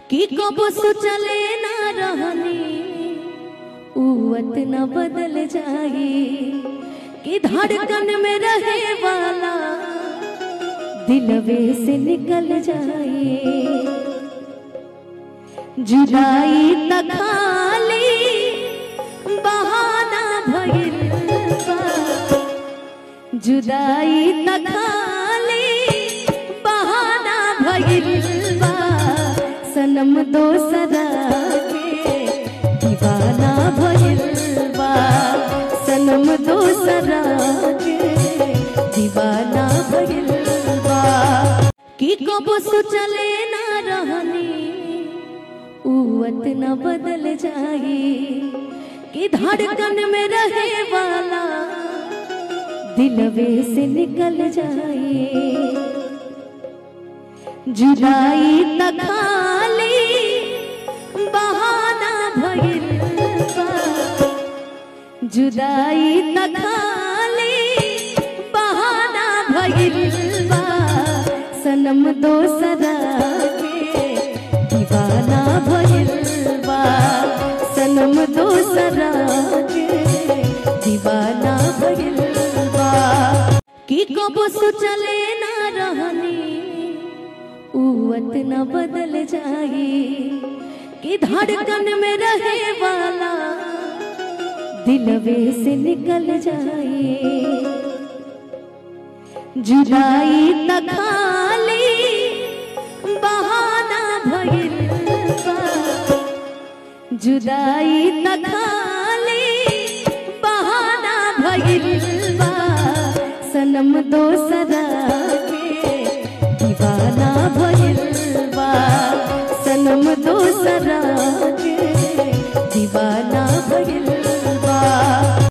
की कबो सोचले ना रहनी उवत न बदल जाई कि धड़कन में रहे वाला दिलवे से निकल जाए जुदाई त खाली बहाना भइल बा जुदाई त खाली बहाना भइल बा सनम दोसरा के दीवाना भइल बा सनम दोसरा के दीवाना भइल बा की कबो सोचले ना रहनी उवत न बदल जाई कि धड़कन में रहे वाला दिलवे से निकल जाए जुदाई त खाली बहाना भइल बा जुदाई त खाली बहाना भइल बा सनम दोसरा के दीवाना भइल बा सनम दोसरा के दीवाना भइल बा की कबो सोचले ना रहनी उवत न बदल जाई कि धड़कन में रहे वाला दिलवे से निकल जाए जुदाई त खाली बहाना भइल बा जुदाई त खाली बहाना भइल बा सनम दोसरा के दीवाना भइल बा सनम दोसरा